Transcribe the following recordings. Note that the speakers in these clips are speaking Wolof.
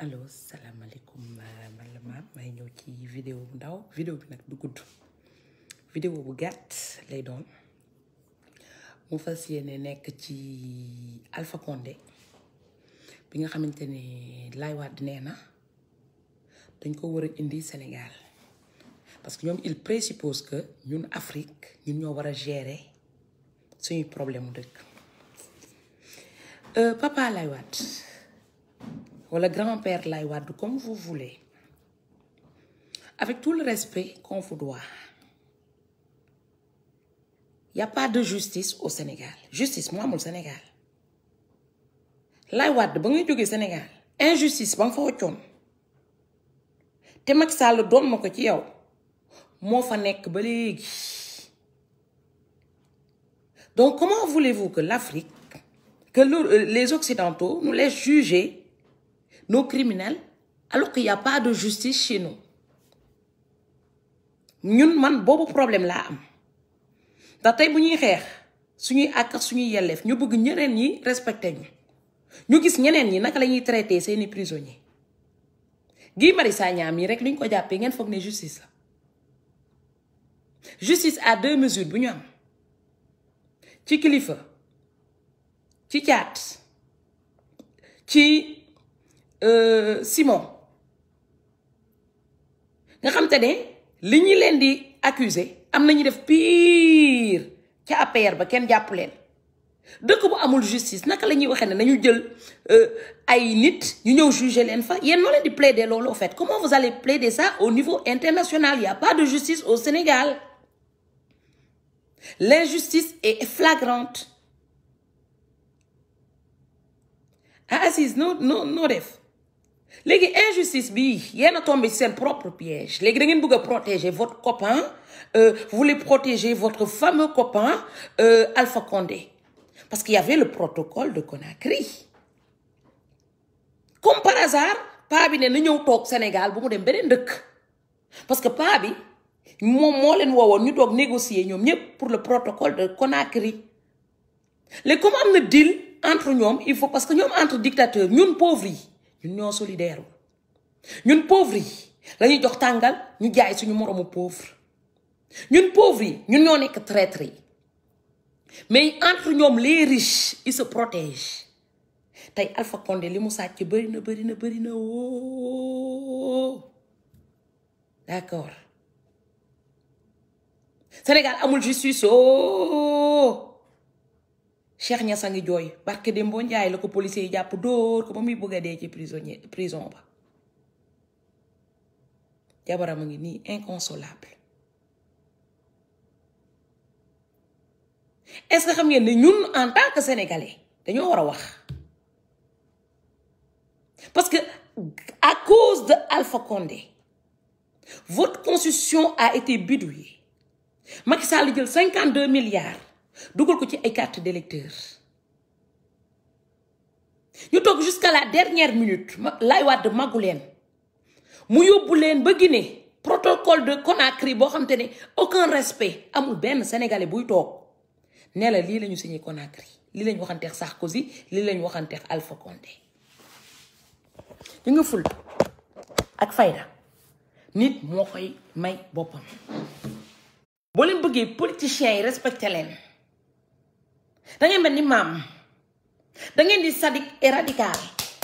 allo salaamaaleykum man la maam may ñëw ci vidéo bu ndaw vidéo bi nag du gudd vidéo bu gàtt lay doon mu fas yéene nekk ci Alpha Condé bi nga xamante ne Laay Wàdd nee na dañ ko war a indi Sénégal parce que ñoom il présuppose que ñun Afrique ñun ñoo war a gérer suñuy problème mu dëkk papa Laay Wàdd wala grand-père Laye Wade comme vous voulez avec tout le respect qu'on vous doit y a pas de justice au Sénégal justice moo amul Sénégal Laye Wade ba ngay jógee Sénégal injustice ba nga fa waccoon te Macky Sall doon na ko ci yow moo fa nekk ba léegi donc comment voulez-vous que l'Afrique que les Occidentaux nous laissent juger nos criminels alors qu'il n'y a pas de justice chez nous ñun man boobu problème laa am ndax tey bu ñuy xeex suñuy àq ak suñuy yelleef ñu bëgg ñeneen ñi respecté ñu ñu gis ñeneen ñi naka la ñuy traité seeni prisonniers Guy Marius Sagna mii rek li ñu ko jàppee ngeen foog ne justice la justice à deux mesures bu ñu am ci kilifa ci caat ci Simon nga xam te ne li ñu leen di accuser am na ñu def pire ca APR ba kenn jàpp leen dëkk bu amul justice naka la ñuy waxee ne nañu jël ay nit ñu ñëw juger leen fa yéen noo leen di plaider loolu au fait comment vous allez plaider ça au niveau international il y a pas de justice au Sénégal l'injustice est flagrante ah Assise noo noo noo def léegi injustice bi yéen a tombé ci seen propre piège léegi da ngeen bëgg a protéger votre copain euh, vous voulez protéger votre fameux copain euh, Alpha Condé parce qu'il y avait le protocole de Conakry comme par hasard paa bi ne na ñëw toog Sénégal bu mu dem beneen dëkk parce que paa bi moom moo leen woowoon ñu toog négocier ñoom ñëpp pour le protocole de Conakry léegi comme am na deal entre ñoom il faut parce que ñoom entre dictateurs ñun pauvres yi ñun ñoo solidaire ñun pauvres yi lañuy jox tàngal ñu jaay suñu moroomu pauvre ñun pauvres yi ñun ñoo nekk traître yi mais entre ñoom les riches ils se protègent tey Alpha Condé li mu sàcc bëri na bëri na bëri na woo d'accord Sénégal amul justice oh Cheikh Niass a ngi jooy barke Dembo Njaay la ko policier yi jàpp dóor ko ba muy bëgg a dee ci prisonnier prison ba jabaram a ngi nii inconsolable est-ce que xam ngeen ne ñun en tant que sénégalais dañoo war a wax parce que à cause de Alpha Condé votre constitution a été bidouillée Macky Sall jël cinquante deux milliards dugal ko ci ay carte d'électeur ñu toog jusqu'à la dernière minute Laay Wàdd màggu leen mu yóbbu leen ba Guinée protocole de Conakry boo xam te ne aucun respect amul benn sénégalais buy toog ne la lii lañu signé Conakry lii lañu waxanteex Sarkozy lii lañu waxanteex Alpha Condé ñu nga ful ak fayda nit moo koy may boppam boo leen bëggee politiciens yi respecté leen da ngeen mel ni maam da ngeen di sadique et radical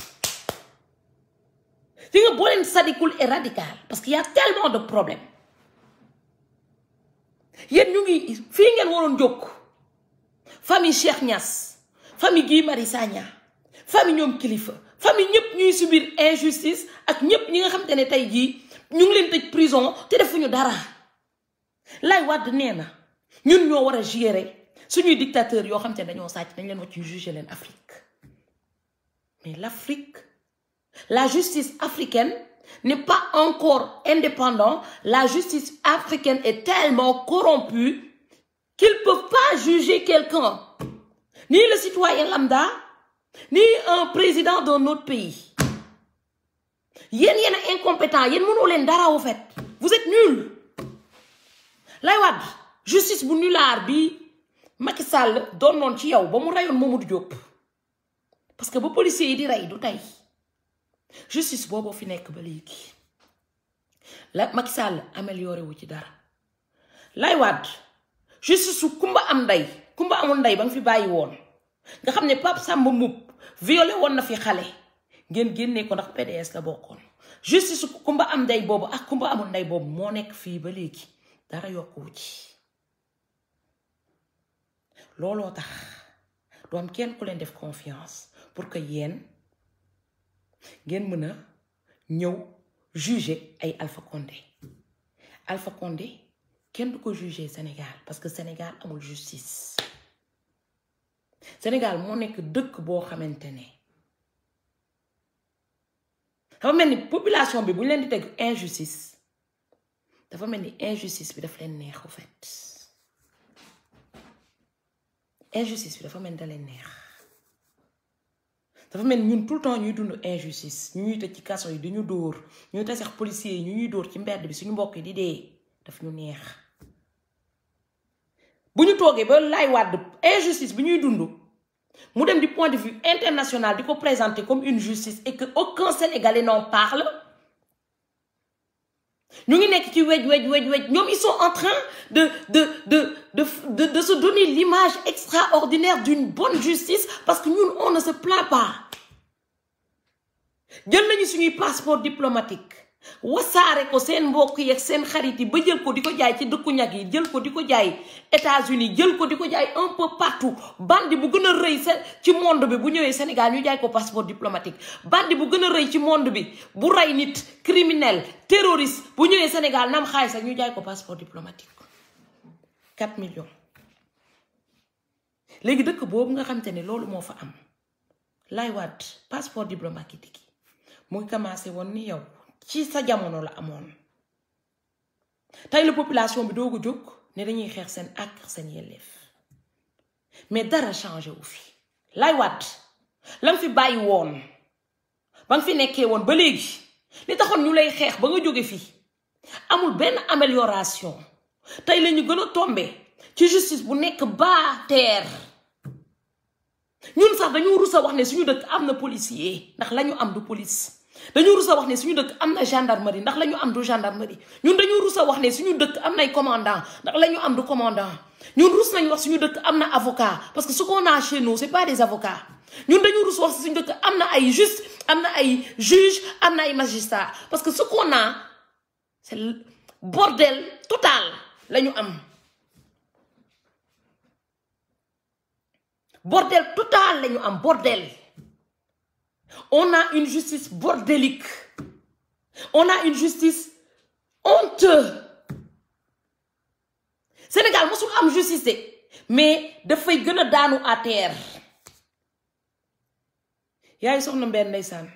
si nga boo leen sadikul et radical parce qu'il y a tellement de problèmes yéen ñu ngi fii ngeen waroon jóg famille Cheikh Niass famille Guy Marius Sagna famille ñoom kilifa famille ñëpp ñuy subir injustice ak ñëpp ñi nga xamante ne tey jii ñu ngi leen tëj prison te defuñu dara Laay Wàdd nee na ñun ñoo war a gérer suñuy dictateur yoo xam te ne dañoo sàcc dañ leen wàcc juger leen Afrique mais l'Afrique la justice africaine n'est pas encore indépendante la justice africaine est tellement corrompue qu'ils ne peuvent pas juger quelqu'un ni le citoyen lambda ni un président d'un autre pays yéen yéen a incompétent yéen mënoo leen dara au fait vous êtes nuls Laay Wàdd justice bu nulaar bi Macky Sall doon noon ci yow ba mu reyoon Mamadou Diop parce que ba policiers yi di rey du tey justice boobu fi nekk ba léegi la Macky Sall amélioré wu ci dara lay waat justice su kumba am ndey kumba amul ndey ba nga fi bàyyi woon nga xam ne Pape Samba Mboup violé woon na fi xale ngeen génnee ko ndax PDS la bokkoon justice su kumba am ndey boobu ak kumba amul ndey boobu moo nekk fii ba léegi dara yokkuwu ci looloo tax du am kenn ku leen def confiance pour que yéen ngeen mën a ñëw juger ay Alpha Condé Alpha Condé kenn du ko juger Sénégal parce que Sénégal amul justice Sénégal moo nekk dëkk boo xamante ne dafa mel ni population bi bu ñu leen di teg injustice dafa mel ni injustice bi dafa leen neex au fait injustice bi dafa mel ni da leen neex dafa mel ni ñun tout le temps ñuy dund injustice ñu ñuy tëj ci kaso yi di ñu dóor ñuy tasex policiers yi ñu ñuy dóor ci mbedd bi suñu mbokk yi di dee daf ñu neex bu ñu toogee ba lay wàdd injustice bi ñuy dund mu dem du point de vue international di ko présenter comme une justice et que aucun Sénégalais n'en parle ñu ngi nekk ci wej wej wej wej ñoom ils sont en train de de de de de de se donner l'image extraordinaire d'une bonne justice parce que ñun on ne se plaint pas jël nañu suñuy passeport diplomatique wasaare ko seen mbokk yi ak seen xarit yi ba jël ko di ko jaay ci dëkku ñag yi jël ko di ko jaay États-Unis jël ko di ko jaay un peu partout bandi bu gën a rëy sa ci monde bi bu ñëwee Sénégal ñu jaay ko passeport diplomatique bandi bu gën a rëy ci monde bi bu rey nit criminel terroriste bu ñëwee Sénégal nam xaalis ak ñu jaay ko passeport diplomatique 4 millions léegi dëkk boobu nga xamante ne loolu moo fa am lay waat passeport diplomatique mu ngi commencé woon ni yow ci sa jamono la amoon tey la population bi doog a jóg ne dañuy xeex seen ak seen yelleef mais dara changé wu fi lay waat la nga fi bàyyi woon ba nga fi nekkee woon ba léegi li taxoon ñu lay xeex ba nga jóge fii amul benn amélioration tey la ñu gën a tombe ci justice bu nekk bas terre ñun sax dañu rus a wax ne suñu dëkk am na policier ndax la ñu am du police dañu rus a wax ne suñu dëkk am na gendarmerie ndax la ñu am du gendarmerie ñun dañu rus a wax ne suñu dëkk am nay commandant ndax la ñu am du commandant ñun rus nañu wax suñu dëkk am na avocat parce que ce qu'on a chez nous c'est pas des avocats ñun dañu rus wax suñu dëkk am na ay juste am na ay juge am na ay magistrat parce que ce qu'on a c'est le bordel total la ñu am bordel total la ñu am bordel on a une justice bordélique on a une justice honteuse Sénégal mosul am justice de mais dafay gën a daanu à terre yaay soxna mbenn ndeysaan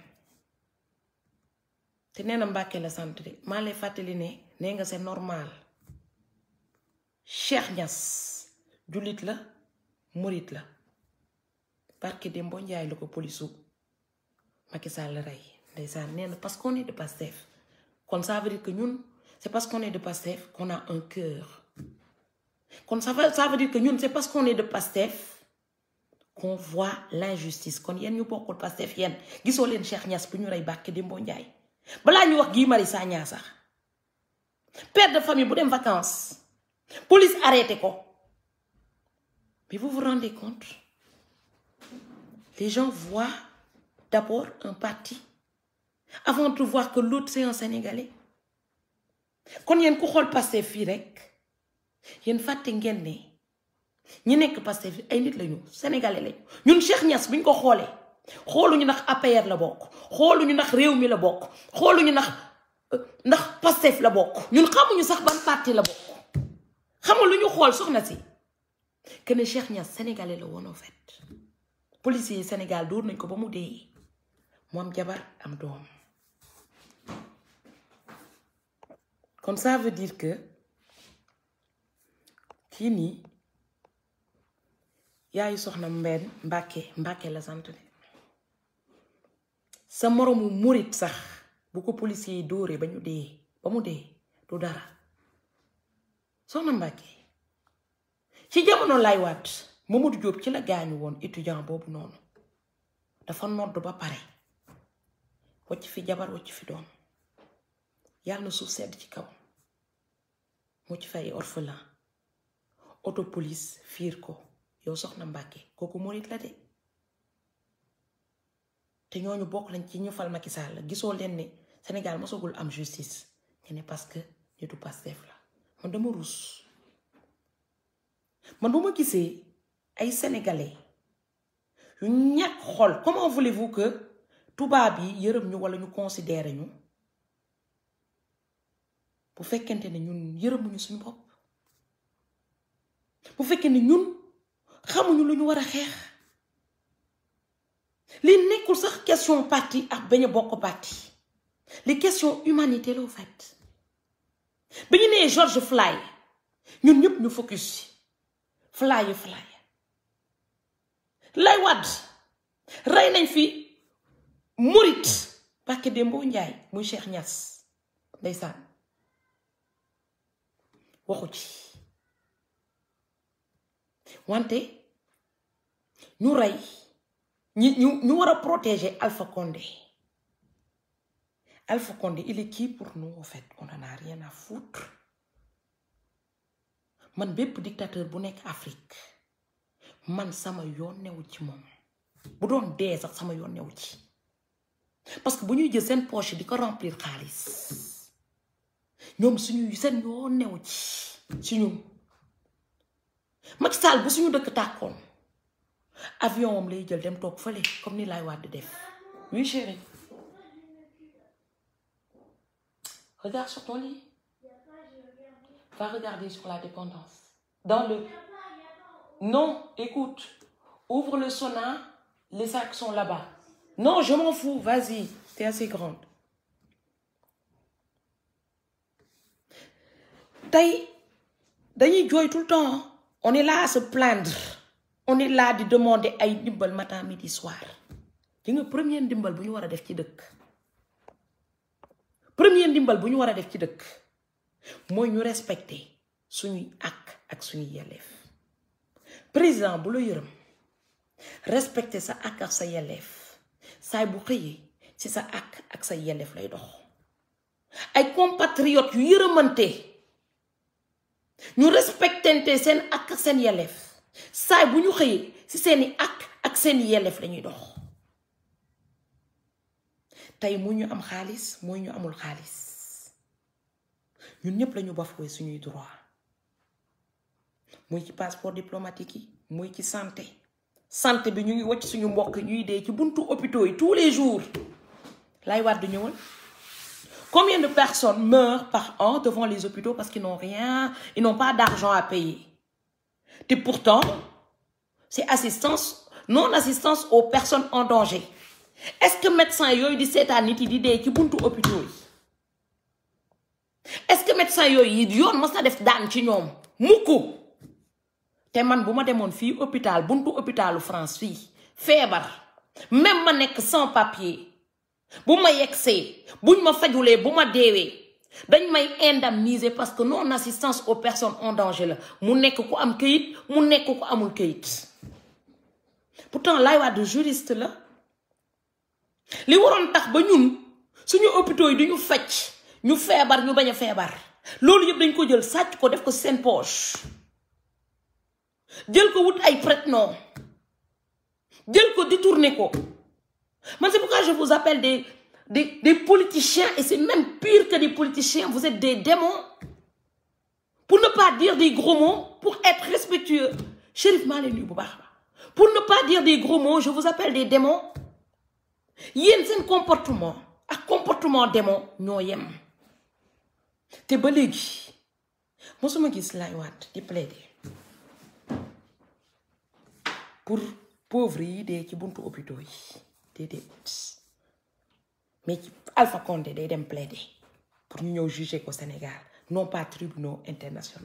te nee na Mbàkke la sant de maa lay fàttali ne nee nga c'est normal Cheikh Niass jullit la murit la barke Dembo Njaay la ko polisu Macky Sall rey ndeysaan nee na parce qu'on est de Pastef kon ça veut dire que ñun c'est parce qu'on est de Pastef qu'on a un cœur kon ça veut ça veut dire que ñun c'est parce qu'on est de Pastef qu'on voit l'injustice kon yéen ñu bokkul Pastef yéen gisoo leen Cheikh Niass bu ñu rey barke Dembo Njaay balaa ñu wax Guy Marius Sagna sax père de famille bu dem vacances police arrêté ko mais vous vous rendez compte les gens voient d'abord un parti avant de voir que l'autre c'est un Sénégalais kon yéen ku xool Pastef fii rek yéen fàtte ngeen ne ñi nekk Pastef ay nit lañu Sénégalais lañu ñun Cheikh Niass bi ñu ko xoolee xooluñu ndax APR la bokk xooluñu ndax réew mi la bokk xooluñu ndax ndax Pastef la bokk ñun xamuñu sax ban parti la bokk xamul lu ñu xool soxna si que ne Cheikh Niass sénégalais la woon en fait policier yi Sénégal dóor nañ ko ba mu dee mu am jabar am doom kon ça veut dire que kii nii yaayu soxna mbenn Mbàkke Mbàkke la sant de sa moroomu murit sax bu ko policier yi dóoree ba ñu dee ba mu dee du dara soxna Mbàkke ci jamono lay waat Mamadou Diop ci la gaañu woon étudiant boobu noonu dafa nodd ba pare wacc fi jabar wacc fi doom yàlla na suuf sedd ci kaw mu ci fay orphelin auto police fiir ko yow soxna Mbàkke kooku morit la de te ñooñu bokk lañ ci ñu fal Macky Sall la gisoo leen ne Sénégal mosagul am justice nga ne parce que nitu Pastef la man dama ruus man bu ma gisee ay sénégalais yu ñàkk xol comment voulez-vous que tubaab yi yërëm ñu walla ñu considérer ñu bu fekkente ne ñun yërëmuñu suñu bopp bu fekkee ne ñun xamuñu lu ñu war a xeex li nekkul sax question parti ak bañ a bokk parti li question humanité la au fait bi ñu nee George Floyd ñun ñëpp ñu focus ci Floyd Floyd lay wadd rey nañ fi murit Mbàkke Dembo Njaay muy Cheikh Niass ndeysaan waxu ci wante ñu rey ñi ñu ñu war a protéger Alpha Condé Alpha Condé il est qui pour nous en fait on en a rien à foutre man bépp dictateur bu nekk Afrique man sama yoon newu ci moom bu doon dee sax sama yoon newu ci parce que bu ñuy jël seen poche di ko remplir xaalis ñoom suñu seen yoon newu ci ci ñun Macky Sall bu suñu dëkk tàkkoon avion am lay jël dem toog fële comme ni laay wàdd def oui chérie regarde sur ton lit va regarder sur la dépendance dans le non écoute ouvre le sauna les sacs sont là-bas non je m'en fous vas-y t'es assez grande tey dañuy jooy tout le temps on est là à se plaindre on est là di demander ay ndimbal matin midi soir di nga premier ndimbal bu ñu war a def ci dëkk premier ndimbal bu ñu war a def ci dëkk mooy ñu respecter suñuy ak ak suñuy yelleef président bu la yërëm respecter sa ak ak sa yelleef saay bu xëyee ci sa ak ak sa yelleef lay dox ay compatriotes yu yërëmante ñu respectante seen ak ak seen yelleef saay bu ñu xëyee ci seeni ak ak seeni yelleef lañuy dox tey mu ñu am xaalis mooy ñu amul xaalis ñun ñëpp lañu bafoué suñuy droit muy ci passeport diplomatique yi muy ci santé santé bi ñu ngi wacc suñu mbokk ñuy dee ci buntu hôpitaux yi tous les jours lay wàdd ñëwal combien de personnes meurent par an devant les hôpitaux parce qu'ils n'ont rien ils n'ont pas d'argent à payer te pourtant c'est assistance non assistance aux personnes en danger est-ce que médecin yooyu di seetaan nit yi di dee ci buntu hôpitaux yi est-ce que médecin yooyu yi yoon mos na def daan ci ñoom mukku te man bu ma demoon fii hôpital buntu hôpitalu France fii feebar même ma nekk sans papier bu ma yegsee buñ ma fajulee bu ma deewee dañ may indemniser parce que non assistance aux personnes en danger la mu nekk ku am këyit mu nekk ku amul këyit pourtant Laye Wade juriste la li waroon tax ba ñun suñu hôpitaux yi duñu faj ñu feebar ñu bañ a feebar loolu yëpp dañ ko jël sàcc ko def ko seen poche jël ko wut ay prête-nom jël ko détourné ko man c'est pourquoi je vous appelle des des des politiciens et c'est même pire que des politiciens vous êtes des démons pour ne pas dire des gros mots pour être respectueux Chérif maa leen nuyu bu baax pour ne pas dire des gros mots je vous appelle des démons yéen seen comportement ak comportement démon ñoo yem te ba léegi mosuma gis Laye Wade di plaider pour pauvres yi dee ci buntu hôpitaux yi déedéet mais ci Alpha Condé day dem plaider pour ñu ñëw juger ko Sénégal non pas tribunaux internationaux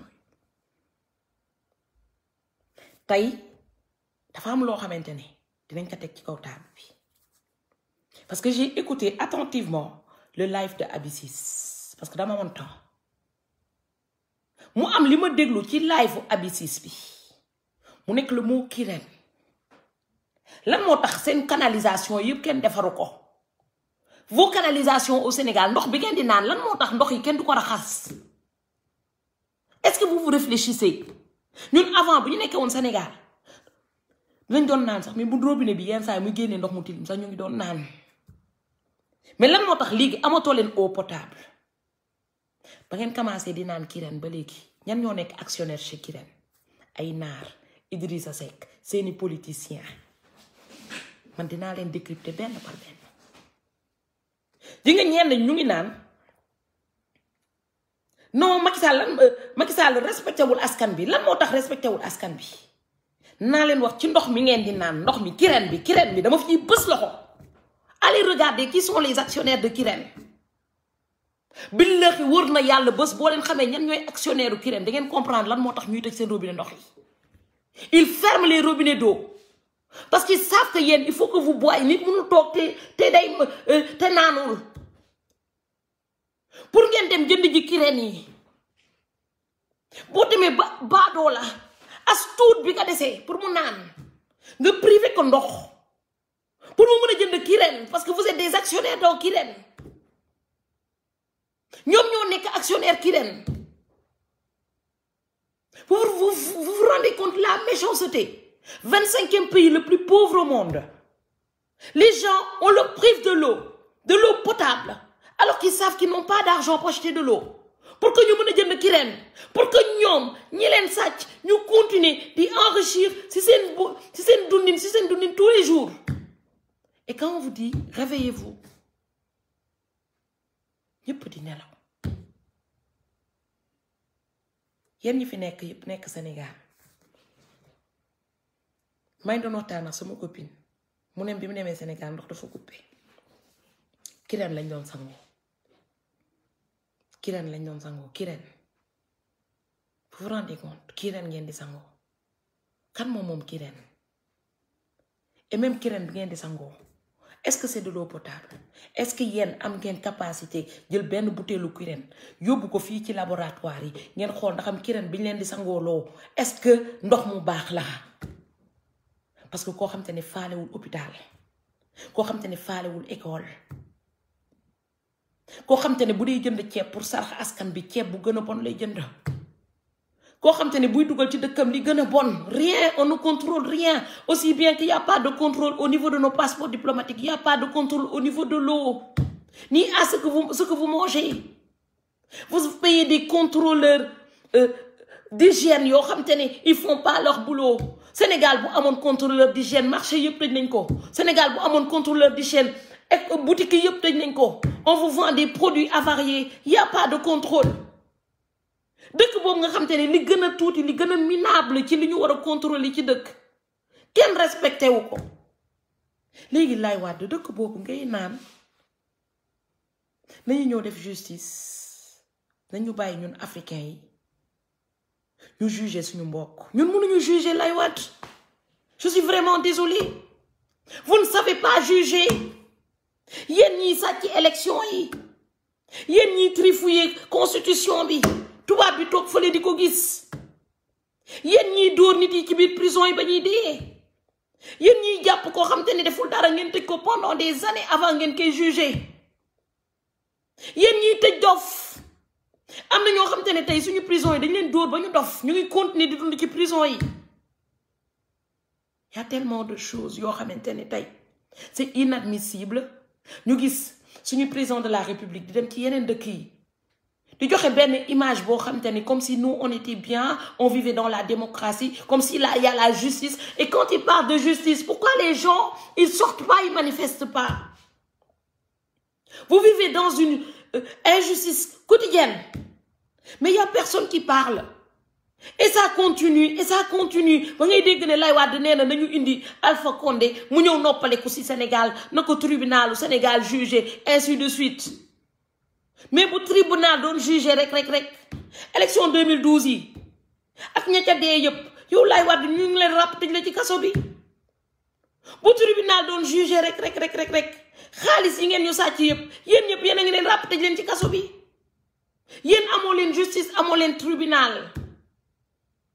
tey dafa am loo xamante ne dinañ ko teg ci kaw table bi parce que j'ai écouté attentivement le live de Abyssis parce que dama amoon temps mu am li ma déglu ci live Abyssis bi mu nekk le mot kirène lan moo tax seen canalisation yëpp kenn defaru ko vos canalisations au Sénégal ndox bi ngeen di naan lan moo tax ndox yi kenn du ko raxas est-ce que vous vous réfléchissez ñun avant bu ñu nekkee woon Sénégal lañ doon naan sax mais bu robinet bi yenn saa yi muy génnee ndox mu tilim sax ñu ngi doon naan mais lan moo tax léegi amatoo leen eau potable ba ngeen commencé di naan Kirène ba léegi ñan ñoo nekk actionnaire chez Kirène ay naar Idrissa Seck seeni politicien man dinaa leen décrypter benn par benn di nga ñenn ñu ngi naan non Macky Sall lan Macky Sall respecté wul askan bi lan moo tax respecté wul askan bi naa leen wax ci ndox mi ngeen di naan ndox mi Kirène bi Kirène bi dama fi bës loxo allez regarder qui sont les actionnaires de Kirène billahi wër na yàlla bés boo leen xamee ñan ñooy actionnaire u Kirène da ngeen comprendre lan moo tax ñuy tëj seen robinet ndox yi ils ferment les robinets d'eau parce qu'ils savent que yéen il faut que vous boiez nit mënul toog te te day te naanul pour ngeen dem jënd ji Kirène yi boo demee ba baadoo la as tuut bi nga desee pour mu naan nga privé ko ndox pour mu mën a jënd Kirène parce que vous êtes des actionnaires dans Kirène ñoom ñoo nekk actionnaire Kirène vous vous vous vous rendez compte la méchanceté vingt-cinquième pays le plus pauvre au monde les gens on leur prive de l'eau de l'eau potable alors qu'ils savent qu'ils n'ont pas d'argent pour acheter de l'eau pour que ñu mën a jënd Kirène pour que ñoom ñi leen sàcc ñu continuer di enrichir ci seen bu ci seen dundin ci seen dundin tous les jours et quand on vous dit réveillez-vous ñëpp di nelaw yéen ñi fi nekk yëpp nekk Sénégal may doon waxtaan ak sama copine mu ne bi mu demee Sénégal ndox dafa coupé Kirène lañ doon sangoo Kirène lañ doon sangoo Kirène vous vous rendez compte Kirène ngeen di sangoo kan moom moom Kirène et même Kirène bi ngeen di sangoo est-ce que c'est de l'eau potable est-ce que yéen am ngeen capacité jël benn butéelu Kirène yóbbu ko fii ci laboratoire yi ngeen xool ndax am Kirène bi ñu leen di sangooloo est-ce que ndox mu baax la parce que koo xam te ne faalewul hôpital koo xam te ne faalewul école koo xam te ne bu dee jënd ceeb pour sarax askan bi ceeb bu gën a bon lay jënd koo xam te ne buy dugal ci dëkkam li gën a bon rien on ne contrôle rien aussi bien qu'il y a pas de contrôle au niveau de nos passeports diplomatiques il y a pas de contrôle au niveau de l'eau ni à ce que vous ce que vous mangez vous payez des contrôleurs euh, d'hygiène yoo xam te ne ils font pas leur boulot Sénégal bu amoon contrôleur d'hygiène marché yëpp tëj nañ ko Sénégal bu amoon contrôleur d'hygiène ek boutique yëpp tëj nañ ko on vous vend des produits avariés il y a pas de contrôle dëkk boobu nga xam te ne li gën a tuuti li gën a minable ci li ñu war a contrôler ci dëkk kenn respecté wu ko léegi lay waat dëkk boobu ngay naan nañu ñëw def justice nañu bàyyi ñun africains yi ñu juger suñu mbokk ñun mënuñu juger lay waat je suis vraiment désolée vous ne savez pas juger yéen ñiy sàcc élection yi yéen ñiy trifouiller constitution bi tubaab bi toog fële di ko gis yéen ñiy dóor nit yi ci biir prison yi ba ñuy dee yéen ñiy jàpp koo xam te ne deful dara ngeen tëj ko pendant des années avant ngeen koy juger yéen ñiy tëj dof am na ñoo xam te ne tey suñu prison yi dañ leen dóor ba ñu dof ñu ngi continuer di dund ci prison yi y a tellement de choses yoo xamante ne tey c'est inadmissible ñu gis suñu président de la république di dem ci yeneen dëkk yi di joxe benn image boo xamante ni comme si nous on était bien on vivait dans la démocratie comme si là il y a la justice et quand il parle de justice pourquoi les gens ils sortent pas ils manifestent pas vous vivez dans une euh, injustice quotidienne mais il y a personne qui parle et ça continue et ça continue ba ngay dégg ne Lay Wade nee na nañu indi Alpha Condé mu ñëw noppaleku ci Sénégal na ko tribunalu Sénégal jugé ainsi de suite mais bu tribunal doon jugé rek rek rek élection 2012 yi ak ña ca dee yëpp yow Lay Wade ñu ngi leen ràpp tëj la ci kaso bi bu tribunal doon jugé rek rek rek rek rek xaalis yi ngeen ñu sàcc yëpp yéen ñëpp yéen a ngi leen ràpp tëj leen ci kaso bi yéen amoo leen justice amoo leen tribunal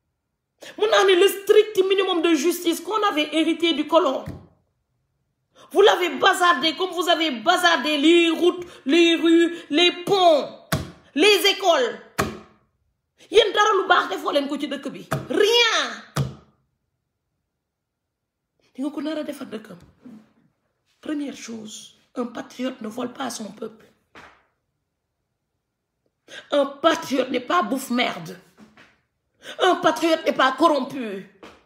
mun naa ne le strict minimum de justice qu'on avait hérité du colon vous l'avez bazardé comme vous avez bazardé les routes les rues les ponts les écoles yéen dara lu baax defoo leen ko ci dëkk bi rien di nga ko nar a defar dëkkam première chose un patriote ne vole pas son peuple un patriote n'est pas bouffe-merde un patriote n'est pas corrompu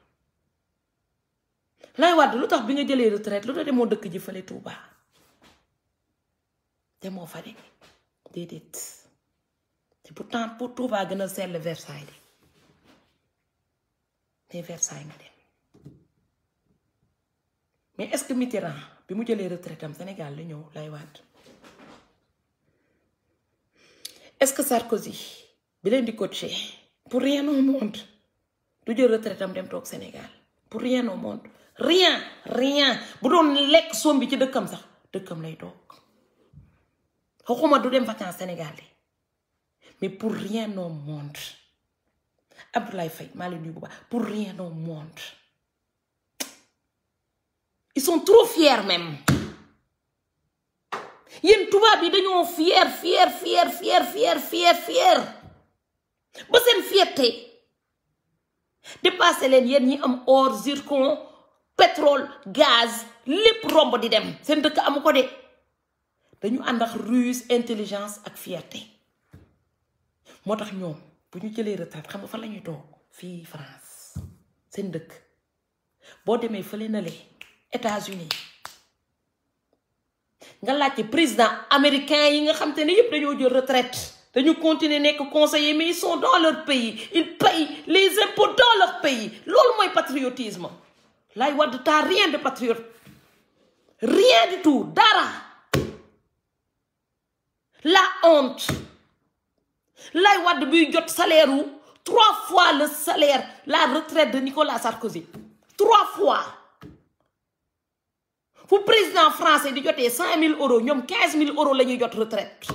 lay wàdd lu tax bi nga jëlee retraite lu tax demoo dëkk ji fële Touba demoo fa de déedéet te pourtant pour Touba gën a sell Versailles de mais Versailles nga dem mais est-ce que Mitterrand bi mu jëlee retraite am Sénégal la ñëw lay wàdd est-ce que Sarkozy bi leen di coacher pour rien au monde du jël retraite am dem toog Sénégal pour rien au monde rien rien bu doon lekk soom bi ci dëkkam sax dëkkam lay toog waxuma du dem vacances Sénégal de mais pour rien au monde Abdoulaye Faye maa leen nuyu bu baax pour rien au monde ils sont trop fiers même yéen tubaab yi dañoo fier fier fier fier fier fier fier ba seen fierté dépassé leen yéen ñi am or zircon pétrole gaz lépp romb di dem seen dëkk amu ko de dañu ànd ak ruse intelligence ak fierté moo tax ñoom bu ñu jëlee retraite xam nga fan la ñuy toog fii France seen dëkk boo demee fële na le États-Unis nga laajte président américain yi nga xam te ne yëpp dañoo jël retraite dañu continuer nekk conseiller mais ils sont dans leur pays ils payent les impôts dans leur pays loolu mooy patriotisme lay wadd t'as rien de patriote rien du tout dara la honte lay wadd buy jot salaire wu trois fois le salaire la retraite de Nicolas Sarkozy trois fois fu président français di jotee cinq mille euros ñoom quinze mille euros la ñuy jot retraite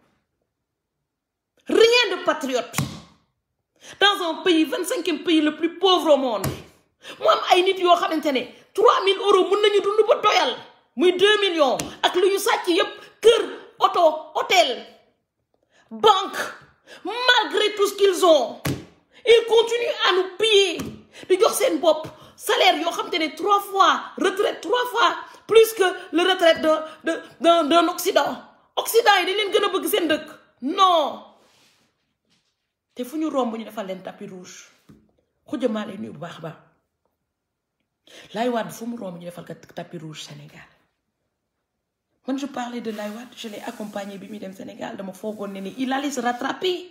rien de patriote dans un pays vingt cinquième pays le plus pauvre au monde mu am ay nit yoo xamante ne trois mille euros mun nañu dund ba doyal muy deux millions ak lu ñu sàcc yépp kër oto hôtel banque malgré tout ce qu'ils ont ils continuent à nous payer di jox seen bopp salaire yoo xamante ne trois fois retraite trois fois plus que le retraite de de d'un d'un Occident Occident yi dañ leen gën a bëgg seen dëkk non te fu ñu romb ñu defal leen tapis rouge xujamaa lay nuyu bu baax a baax Laye Wade fu mu romb ñu defal ko tapis rouge Sénégal man je parlais de Laye Wade je l'ai accompagné bi muy dem Sénégal dama foogoon ne ni il allait se rattraper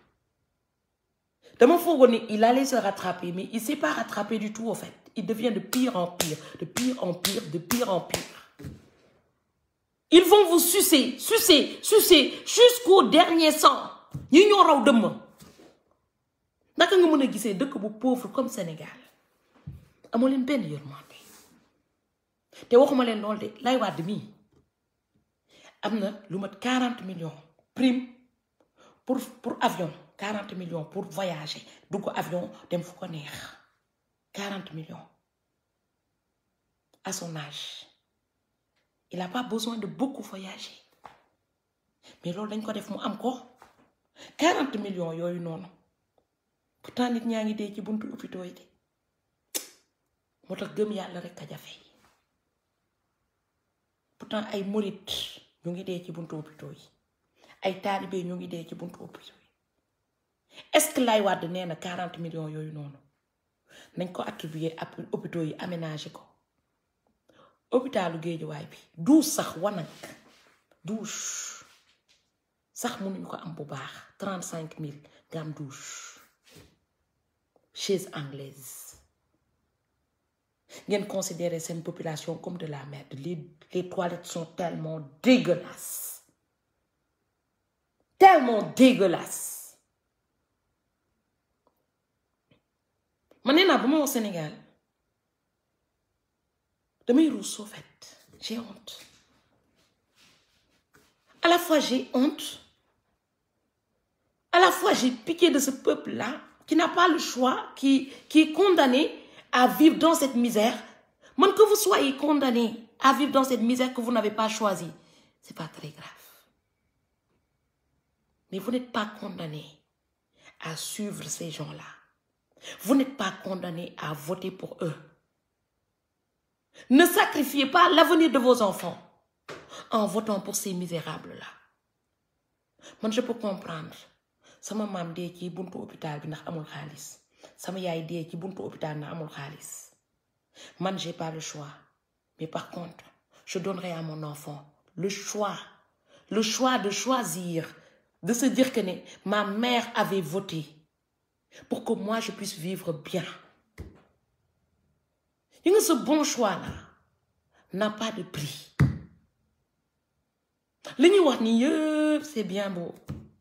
dama foogoon ne il allait se rattraper mais il s'est pas rattrapé du tout au fait il devient de pire en pire de pire en pire de pire en pire ils vont vous sucer sucer sucer jusqu'au dernier sang ñi ñoo raw dëmm naka nga mën a gisee dëkk bu pauvre comme Sénégal amoo leen benn yërmande te waxuma leen lool de Laye Wade mii am na lu mat 40 millions prime pour pour avion 40 millions pour voyager dugg avion dem fu ko neex 40 millions à son âge il n'a pas besoin de beaucoup voyager mais loolu dañ ko def mu am ko 40 millions yooyu noonu pourtant nit ñaa ngi dee ci buntu hôpitaux yi de moo tax gëm yàlla rek a jafe pourtant ay morit ñu ngi dee ci buntu hôpitaux yi ay taalibe ñu ngi dee ci buntu hôpitaux yi est-ce que Laye Wade nee na 40 millions yooyu noonu nañ ko attribuer ab hôpitaux yi aménagé ko hôpitalu Géejawaay bi douche sax wanag douche sax mënuñu ko am bu baax 35 000 nga am douche chaise anglaise ngeen considérer seen population comme de la merde les les toilettes sont tellement dégueulasses tellement dégueulasses man nee naa bu ma wax Sénégal damay ruus au fait j'ai honte à la fois j'ai honte à la fois j'ai pitié de ce peuple-là qui n'a pas le choix qui qui est condamné à vivre dans cette misère man que vous soyez condamné à vivre dans cette misère que vous n'avez pas choisie, c'est pas très grave. Mais vous n'êtes pas condamné à suivre ces gens-là. Vous n'êtes pas condamné à voter pour eux. Ne sacrifiez pas l'avenir de vos enfants en votant pour ces misérables-là. Moi, je peux comprendre. sama maam dee ci buntu hôpital bi ndax amul xaalis sama yaay dee ci buntu hôpital ndax amul xaalis man j'ai pas le choix mais par contre je donnerai à mon enfant le choix le choix de choisir de se dire que ne ma mère avait voté pour que moi je puisse vivre bien yi nga ce bon choix là n'a pas de prix li ñuy wax ni yëpp c'est bien beau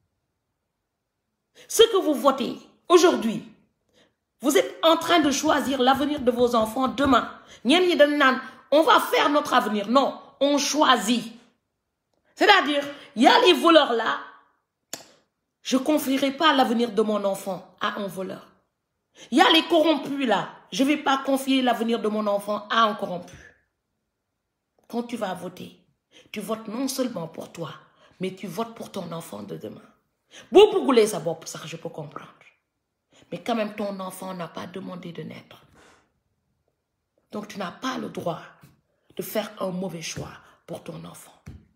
ce que vous votez aujourd'hui vous êtes en train de choisir l'avenir de vos enfants demain ñenn ñi dañ naan on va faire notre avenir non on choisit c'est-à-dire il y a les voleurs là je confierai pas l'avenir de mon enfant à un voleur il y a les corrompus là je vais pas confier l'avenir de mon enfant à un corrompu quand tu vas voter tu votes non seulement pour toi mais tu votes pour ton enfant de demain boo bëggulee sa bopp sax je peux comprendre mais quand même ton enfant n'a pas demandé de naître donc tu n'as pas le droit de faire un mauvais choix pour ton enfant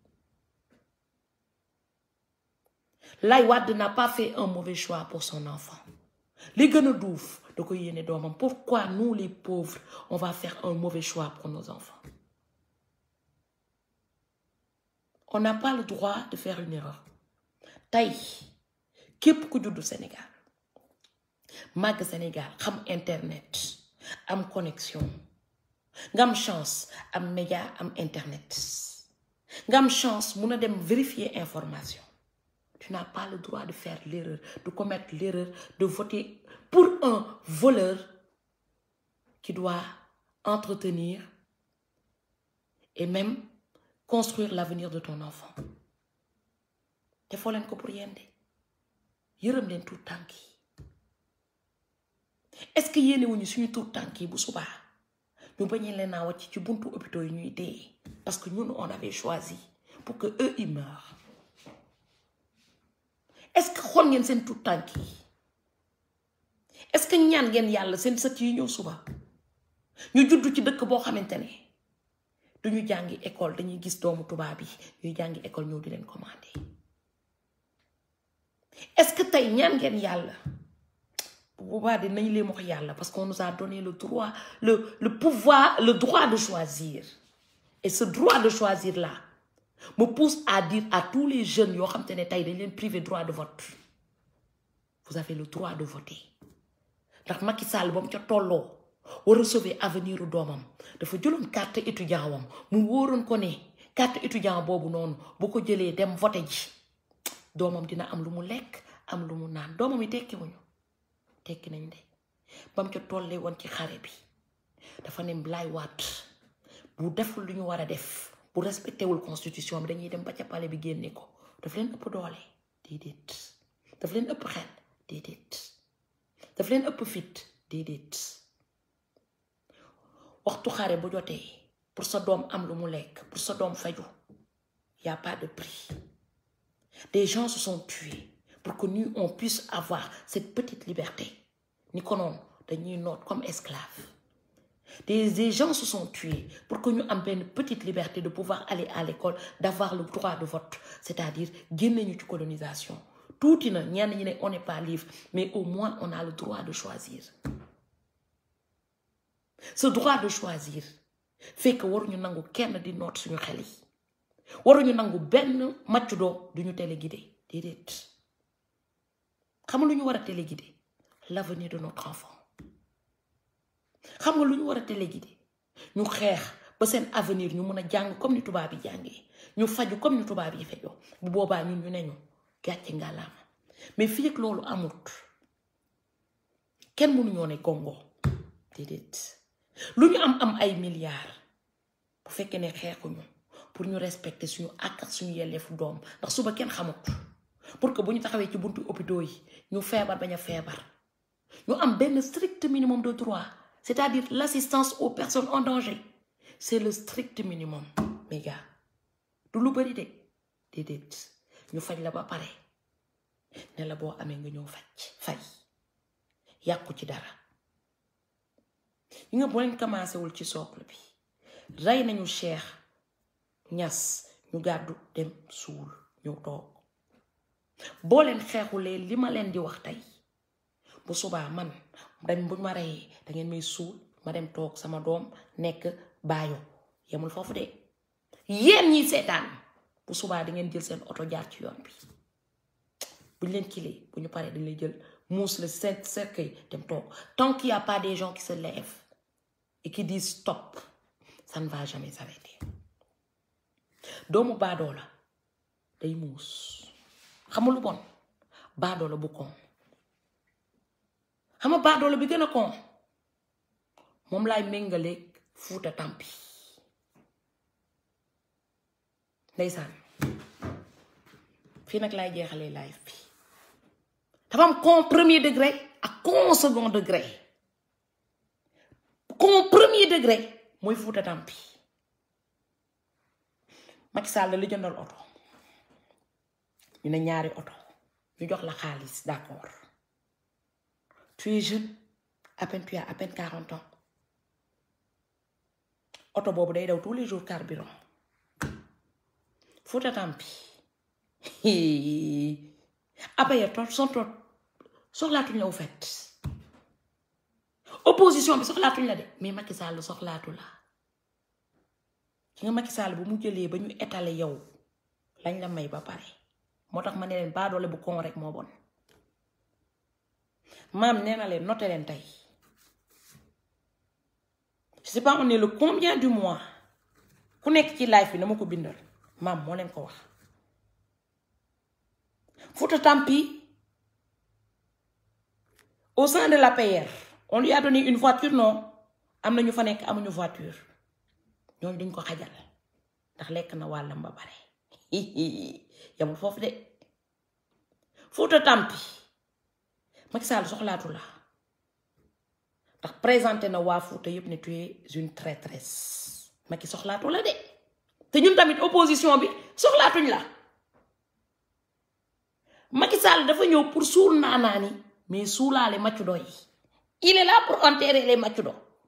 Laye Wade n'a pas fait un mauvais choix pour son enfant li gën a duuf da ko yéene doomam pourquoi nous les pauvres on va faire un mauvais choix pour nos enfants on n'a pas le droit de faire une erreur tey képp ku juddu Sénégal màgg Sénégal xam internet am connexion nga am chance am média am internet nga am chance mun a dem vérifier information tu n'as pas le droit de faire l'erreur de commettre l'erreur de voter pour un voleur qui doit entretenir et même construire l'avenir de ton enfant defoo leen ko pour yéen de yërëm leen tuut tànk yi est-ce que yéene wuñu suñu tuut tànk yi bu subaa ñu bañee leen naa wàcc ci buntu hôpitaux yi ñuy dee parce que ñun on avait choisi pour que eux ils meurent est-ce que xool ngeen seen tuut tànk yi est-ce que ñaan ngeen yàlla seen sët yi ñëw suba ñu juddu ci dëkk boo xamante ne duñu jàngi école dañuy gis doomu tubaab yi ñuy jàngi école ñëw di leen commander est-ce que tey ñaan ngeen yàlla bu boobaa dinañ leen wax yàlla parce qu'on nous a donné le droit le le pouvoir le droit de choisir et ce droit de choisir là me pousse à dire à tous les jeunes yoo xam te ne tey dañ leen privé droit de vote vous avez le droit de voter ndax Macky Sall ba mu ca tolloo war a sauver avenir u doomam dafa jëloon carte étudiant wam mu wóoroon ko ne carte étudiant boobu noonu bu ko jëlee dem voter ji doomam dina am lu mu lekk am lu mu naan doomam yi tekki wuñu tekki nañ de bam ca tollee woon ci xare bi dafa ne Laye Wade bu deful lu ñu war a def bu respecté wul constitution bi dañuy dem ba ca palais bi génne ko daf leen ëpp doole déedéet daf leen ëpp xel déedéet daf leen ëpp fit déedéet waxtu xare bu jotee pour sa doom am lu mu lekk pour sa doom faju y a pas de prix des gens se sont tués pour que nous on puisse avoir cette petite liberté ni ko noonu dañuy noot comme esclaves des des gens se sont tués pour que ñu am benn petite liberté de pouvoir aller à l'école d'avoir le droit de vote c'est-à-dire génne ñu ci colonisation tuuti na ñenn ñi ne on n'est pas libre mais au moins on a le droit de choisir ce droit de choisir fait que waruñu nangu kenn di noot suñu xel yi waruñu nangu benn maccu doo duñu téléguidé déedéet xam nga lu ñu war a téléguidé l'avenir de notre enfant xam nga lu ñu war a téléguidé ñu xeex ba seen avenir ñu mën a jàng comme ni tubaab yi jàngee ñu faju comme ni tubaab yi fejoo bu boobaa ñun ñu ne ñu gàcce ngàllaama mais fii ak loolu amut kenn mënuñoo ne gongo déedéet lu ñu am am ay milliards bu fekkee ne xeexuñu pour ñu respecter suñu àq ak suñu yelleefu doom ndax suba kenn xamut pour que bu ñu taxawee ci buntu hôpitaux yi ñu feebar bañ a feebar ñu am benn strict minimum de droit c'est-à-dire l'assistance aux personnes en danger c'est le strict minimum mes gars du lu bari de déedéet ñu faj la ba pare ne la boo amee nga ñëw faj fay yàqu ci dara yi nga boo leen commencé wul ci socle bi rey nañu Cheikh Ñas ñu gàddu dem suul ñëw toog boo leen xeexulee li ma leen di wax tey bu subaa man dem bu ma reyee da ngeen may suul ma dem toog sama doom nekk baayo yemul foofu de yéen ñi seetaan bu subaa di ngeen jël seen oto jaar ci yoon bi buñ leen kilee bu ñu paree dañ lay jël muus la seen cercueil dem toog tant qu'il y a pas des gens qui se lèvent et qui disent stop ça ne va jamais s'arrêter doomu baadoo la day muus xamul lu bon baadoo la bu kon xama baadoo la bi gën a kon moom laay méngaleeg fuuta tampi ndeysaan fii nag laay jeexalee live bi dafa am con premier degré ak con second degré con premier degré mooy fuuta tampi Macky Sall la li jëndal oto ñu ne ñaari oto ñu jox la xaalis d'accord tu es jeune à peine tu as à peine quarante ans oto boobu day daw tous les jours carburant Fouta Tampi apaya tot son tot soxlaatuñ la au fait opposition bi soxlaatuñ la de mais Macky Sall soxlaatu la ki nga Macky Sall bu mu jëlee ba ñu étaler yow lañ la may ba pare moo tax ma ne leen baadoole bu kon rek moo bon maam nee na leen noté leen tey je sais pas on est le combien du mois ku nekk ci live bi na ma ko bindal maam moo leen ko wax Fouta Tampi au sein de l'APR on lui a donné une voiture non am na ñu fa nekk amuñu voiture ñooñu duñ ko xajal ndax lekk na wàllam ba pare yamul foofu de Fouta Tampi Macky Sall soxlaatu la ndax présenté na waa Fouta yépp ne tu es une traîtresse Macky soxlaatu la de te ñun tamit opposition bi soxlaatuñ la Macky Sall dafa ñëw pour suul naanaani mais suulaale maccudo yi il est là pour enterrer les maccudo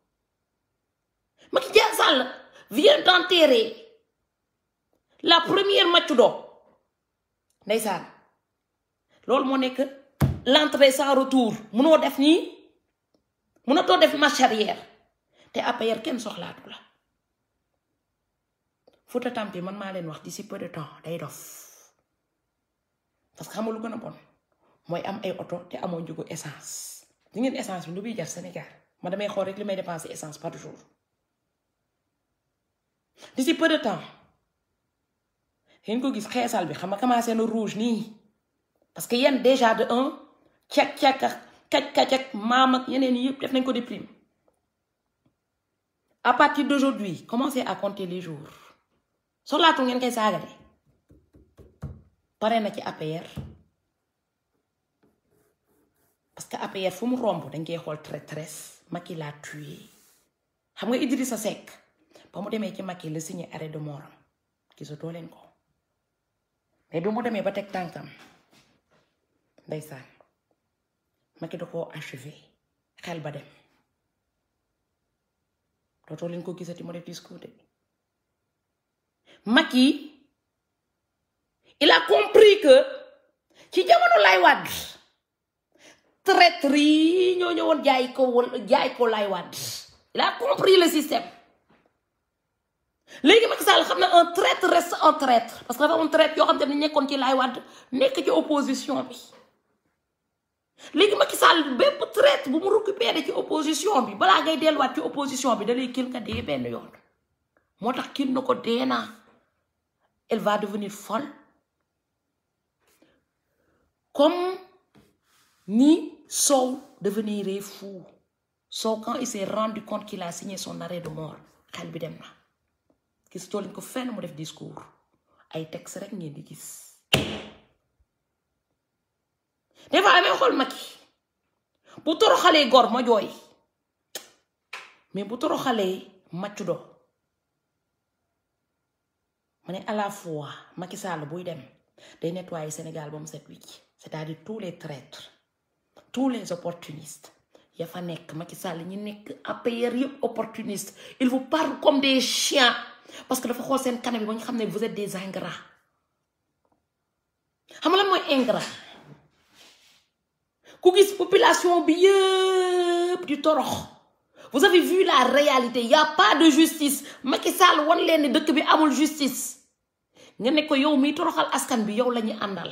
Macky Sall vient d'enterrer la première maccudo ndeysaan loolu moo nekk l'entrée sans retour munoo def nii munatoo def marche arrière te APR kenn soxlaatu la Fouta Tampi man maa leen wax d'ici peu de temps day dof parce que xam nga lu gën a bon mooy am ay oto te amoo njëgu essence di ngeen essence bi nu muy jar Sénégal ma damay xool rek li may dépenser essence par jour d'ici peu de temps ngeen ko gis xeesal bi xam nga commencé na rouge nii parce que yéen déjà de un cek cek ak kaj kaj ak maam ak yeneen yëpp def nañ ko déprime à partir d'aujourd'hui commencez à compter les jours soxlaatu ngeen koy saaga de pare na ci APR parce que APR fu mu romb dañ koy xool traîtresse Macky l'a tué xam nga Idrissa Seck ba mu demee ci Macky la signé arrêt de mort gisatoo leen ko mais bi mu demee ba teg tànkam ndeysaan Macky da koo achevé xel ba dem dootoo leen ko gisati mu def discours de Macky il a compris que ci jamono lay wàdd traître yi ñoo ñëwoon jaay ko wala jaay ko lay wàdd il a compris le système léegi Macky Sall xam na un traître reste un traître parce que dafa am traître yoo xam te ne nekkoon ci lay wàdd nekk ci opposition bi léegi Macky Sall bépp traître bu mu récupéré ci opposition bi balaa ngay delluwaat ci opposition bi da lay kil nga dee benn yoon moo tax kil na ko dee naa elle va devenir folle comme ni Sow devenir fou Sow quand il s'est rendu compte qu'il a signé son arrêt de mort xel bi dem na gis too leen ko fenn mu def discours ay texte rek ngeen di gis des fois amee xool Macky bu toroxalee gor ma jooy mais bu toroxalee maccu do ma ne à la fois Macky Sall buy dem day nettoyer Sénégal ba mu set wicc c'est-à-dire tous les traîtres tous les opportunistes ya fa nekk Macky Sall ñi nekk APR yëpp opportuniste il vous parle comme des chiens parce que dafa xool seen kanam yi ba ñu xam ne vous êtes des ingrats xam nga lan mooy ingrat ku gis population bi yëpp di torox vous avez vu la réalité y a pas de justice Macky Sall wan leen ni dëkk bi amul justice nga ne ko yow miy toroxal askan bi yow la ñu àndal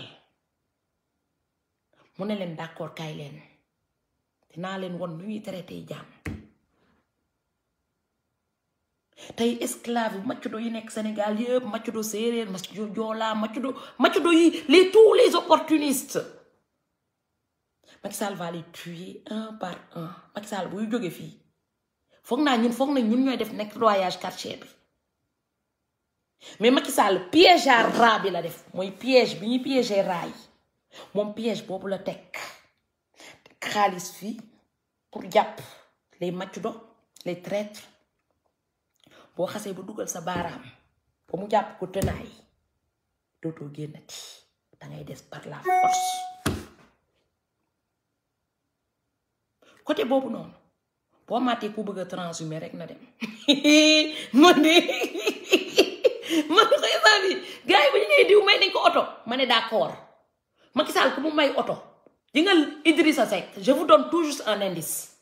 mu ne leen d'accord kaay leen dinaa leen won nu ñuy traité jaam tey esclave maccudo yi nekk Sénégal yëpp maccudo séeréer maccudo joolaa maccudo maccudo yi les tous les opportunistes Macky Sall va les tuer un par un Macky Sall buy jóge fii foog naa ñun foog na ñun ñooy def nettoyage quartier bi mais Macky Sall piège à rat bi la def mooy piège bi ñuy piéger rat yi moom piège boobu la teg xaalis fii pour jàpp les maccudo les traîtres boo xasee ba dugal sa baaraam ba mu jàpp ko tënaay dootoo génnati dangay des par la force côté boobu noonu boo maatee ku bëgg a transhumer rek na dem man de man ko instant bi gars yi bu ñu nee diw may nañ ko oto ma ne d'accord Macky Sall ku mu may oto di nga Idrissa Seck je vous donne tout juste un indice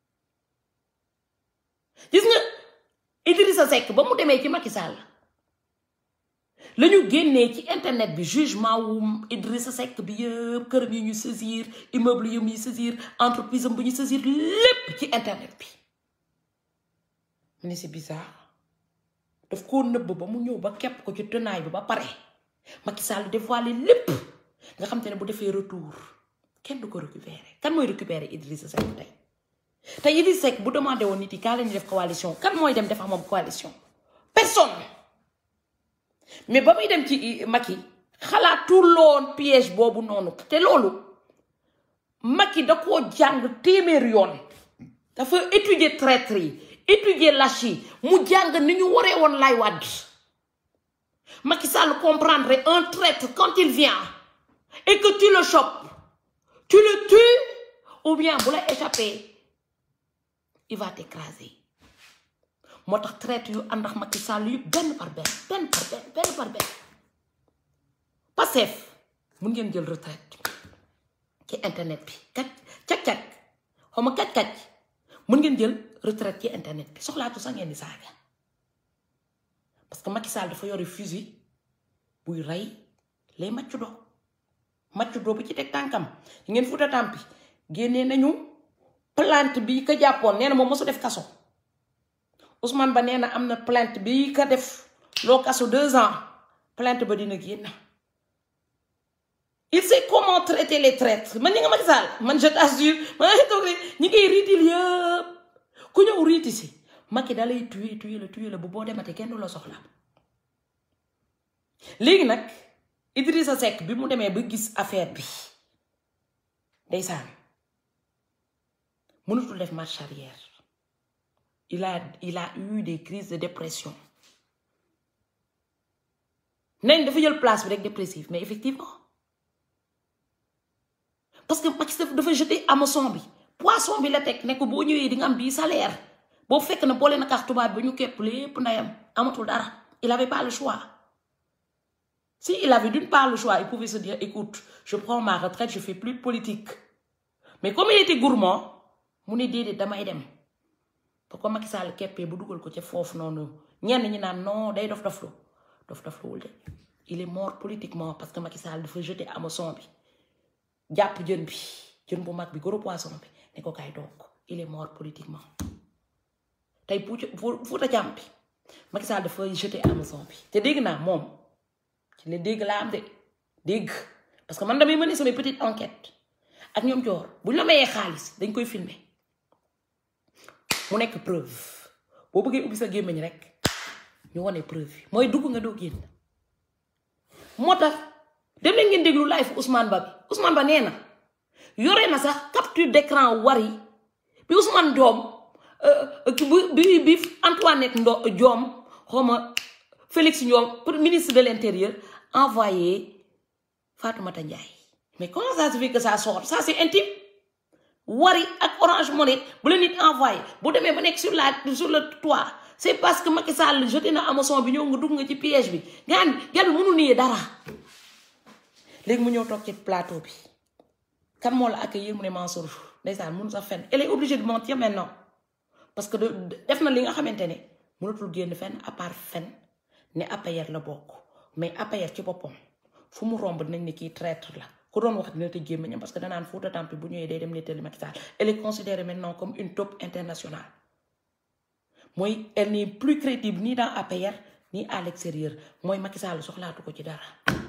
gis nga Idrissa Seck ba mu demee ci Macky Sall la ñu génnee ci internet bi jugement wu Idrissa Seck bi yëpp këram yi ñu saisir immeuble yi muy saisir entreprise am bu ñu saisir lépp ci internet bi mu ne c'est bizarre daf koo nëbb ba mu ñëw ba kepp ko ci tenaay bi ba pare Macky Sall dévoilé lépp nga xam te ne bu defee retour kenn du ko récupérer kan mooy récupérer Idrissa Seck tey tey Idrissa Seck bu demandé woon nit yi kaa leen def coalition kan mooy dem def ak moom coalition personne mais ba muy dem ci Macky xalaatul loon piège boobu noonu te loolu Macky da koo jàng téeméer yoon dafa étudier traître yi étudier lâche yi mu jàng ni ñu waree woon lay wàdd Macky Sall comprendre un traître quand il vient et que tu le chopes tu le tues ou bien bu la échappé il va t'écraser moo tax traite yu ànd ak Macky Sall yu benn par benn benn par benn benn par benn Pastef mun ngeen jël retraite ci internet bi kat cag-cag xaw ma kaj-kaj mun ngeen jël retraite ci internet bi soxlaatu sax ngeen di saaga parce que Macky Sall dafa yori fusil buy rey les maccudo maccudo bu ci teg tànkam yi ngeen futa tàmpi génnee nañu plainte bi ka jàppoon nee na moom mosu def kaso Ousmane Ba nee na am na plainte bi ka def loo kaso deux ans plainte ba dina génn il sait comment traiter les traîtres man ñi nga Macky Sall man je t'assure man nga toog ñi ngay riitil yëpp ku ñëw riiti si Macky da lay tuye tuye la tuye la bu boo dematee kenn du la soxla léegi nag Idrissa Seck bi mu demee ba gis affaire bi ndeysaan mënutul def marche arrière il a il a eu des crises de dépression nañ dafa jël place bi rek dépressif mais effectivement parce que Macky dafa jeté hameçon bi poisson bi la teg ne ko boo ñëwee di nga am bii salaire boo fekk na boole na kax tubaab bi ñu képp lépp ndayam amatul dara il avait pas le choix si il avait d'une part le choix il pouvait se dire écoute je prends ma retraite je fais plus de politique mais comme il était gourmand mu ne déedéet damay dem ba ko Macky Sall keppee bu dugal ko ca foofu noonu ñenn ñi naan non day dof doflu dof dofluwul de il est mort politiquement parce que Macky Sall dafa jeté hameçon bi jàpp jën bi jën bu mag bi gros poisson bi ne ko kay donc il est mort politiquement tey Fouta Tamp bi Macky Sall dafa jeté hameçon bi te dégg naa moom ci la dégg laa am de dégg parce que man damay mener samay petite enquête ak ñoom joor bu ñu la mayee xaalis dañ koy filmer mu nekk preuve boo bëggee ubbi sa gémmiñ rek ñu wane preuve yi mooy dugg nga doo génn moo tax dem leen ngeen déglu live Ousmane Ba bi Ousmane Ba nee na yore na sax capture d'écran wari bi Ousmane Diom bi bi Antoinette Ndo Diom xawma Félix Ndiong pour ministre de l'intérieur envoyé Fatoumata Ndiaye mais comment ça se fait que ça sort ça c'est intime Wari ak Orange Money bu la nit envoyé bu demee ba nekk sur la sur le toit c'est parce que Macky Sall jeté na Amazon bi ñëw nga dugg nga ci piège bi nga xam gel bi mënul nii dara léegi mu ñëw toog ci plateau bi kan moo la accueillir mu ne Mansour ndeysaan mënu sax fenn elle est obligée de mentir maintenant parce que def na li nga xamante ne mënatul génn fenn à part fenn ne APR la bokk mais APR ci boppam fu mu romb dinañ ne kii traître la ku doon wax dina tëj gémmiñam parce que danaan Fouta Tampi bu ñëwee day dem nettali Macky Sall elle est considérée maintenant comme une top internationale mooy elle n'est plus crédible ni dans APR ni à l'extérieur mooy Macky Sall soxlaatu ko ci dara